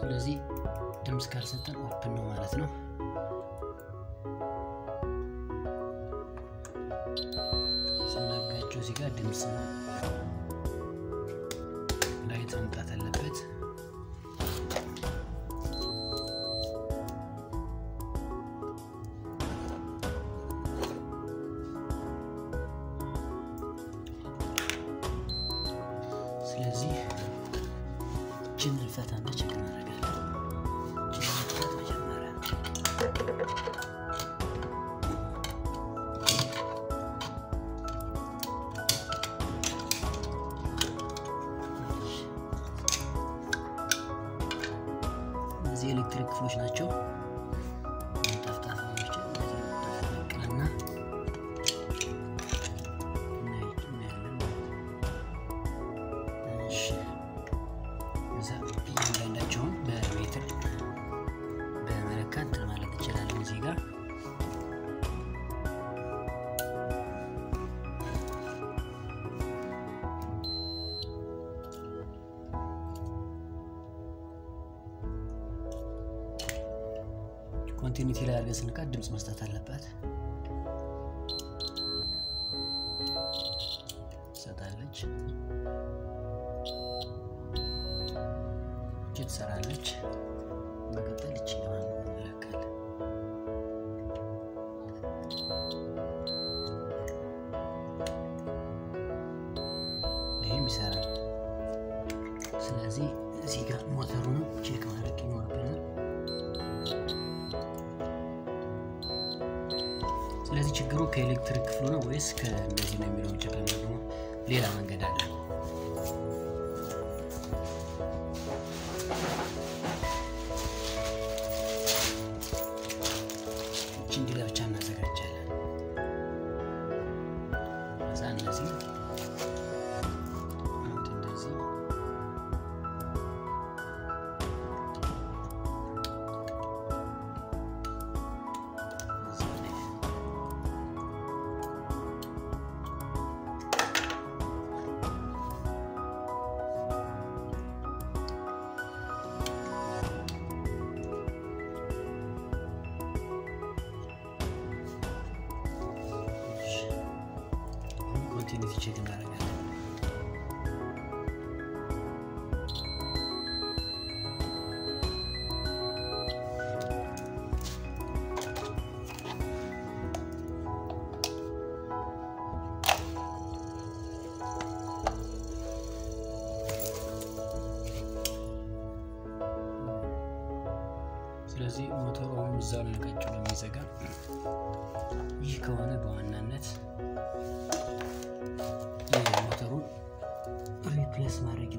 ስለዚህ ድምፅ ካልሰጠን ኦፕን ነው ማለት ነው። ስናጋቸው እዚህ ጋር ድምፅ ላይት መምጣት አለበት። ስለዚህ እችን እንፈታና ቼክ እናደርጋለን። እችን እንፍታት መጀመሪያ እነዚህ ኤሌክትሪክ ክፍሎች ናቸው። ጠፍጣፋዎችን እንደዚህ ነቅለና እናያለን። እሺ እዛ እያንዳንዳቸውን በሜትር በመለካት እንትን ማለት እንችላለን። እዚህ ጋር ኮንቲኒቲ ላይ አድርገን ስንቃት ድምፅ መስጠት አለባት። ትሰጣለች፣ እች ትሰራለች። መቀጠል እች ለማን እንለካለን። ይህም ይሰራል። ስለዚህ እዚህ ጋር ሞተሩንም ቼክ ማድረግ ይኖርብናል። ስለዚህ ችግሩ ከኤሌክትሪክ ክፍሉ ነው ወይስ ከእነዚህ ነው የሚለውን ቼክ ለማድረግ ደግሞ ሌላ መንገድ አለ። እቺ እንዲህ ለብቻ እናዘጋጃለን። ከዛ እነዚህ አንድ እንደዚህ እዚህ ላይ ኮንቲኒቲ ቼክ እናደርጋለን። ስለዚህ ሞተሩ አሁን እዛው ላይ ቀጭ ነው የሚዘጋ። ይህ ከሆነ በዋናነት የሞተሩን ሪፕሌስ ማድረግ